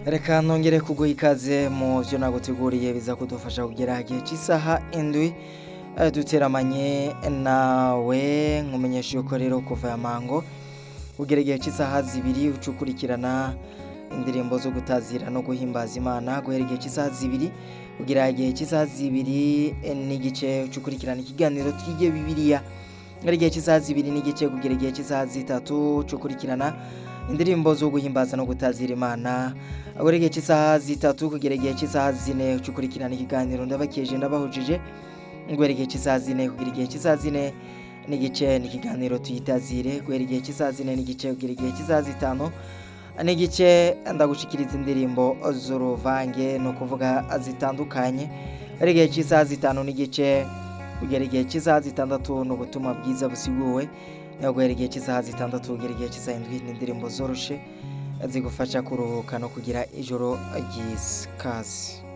reka nongere kuguha ikaze mu byo naguteguriye biza kudufasha kugera igihe cy'isaha indwi eh, duteramanye nawe nkumenyesha yuko rero kuva ya mango kugera igihe cy'isaha zibiri uca ukurikirana indirimbo zo gutazira no guhimbaza imana guhera igihe cy'isaha zibiri kugera igihe cy'isaha zibiri eh, n'igice uca ukurikirana ikiganiro twige bibiliya guhera igihe cy'isaha zibiri n'igice kugera igihe cy'isaha zitatu uca ukurikirana indirimbo zo guhimbaza no gutazira imana guhera igihe cy'isaha zitatu kugera igihe cy'isaha zine uca ukurikirana ikiganiro ndabakeje ndabahujije guhera igihe cy'isaha zine kugera igihe cy'isaha zine n'igice n'ikiganiro tuyitazire guhera igihe cy'isaha zine n'igice kugera igihe cy'isaha zitanu n'igice ndagushikiriza indirimbo z'uruvange ni ukuvuga zitandukanye guhera igihe cy'isaha zitanu n'igice kugera igihe cy'isaha zitandatu ni ubutumwa bwiza busiguwe naho guhera igihe cy'isaha zitandatu kugera igihe cy'isaha indwi ni indirimbo zoroshe zigufasha kuruhuka no kugira ijoro ry'ikaze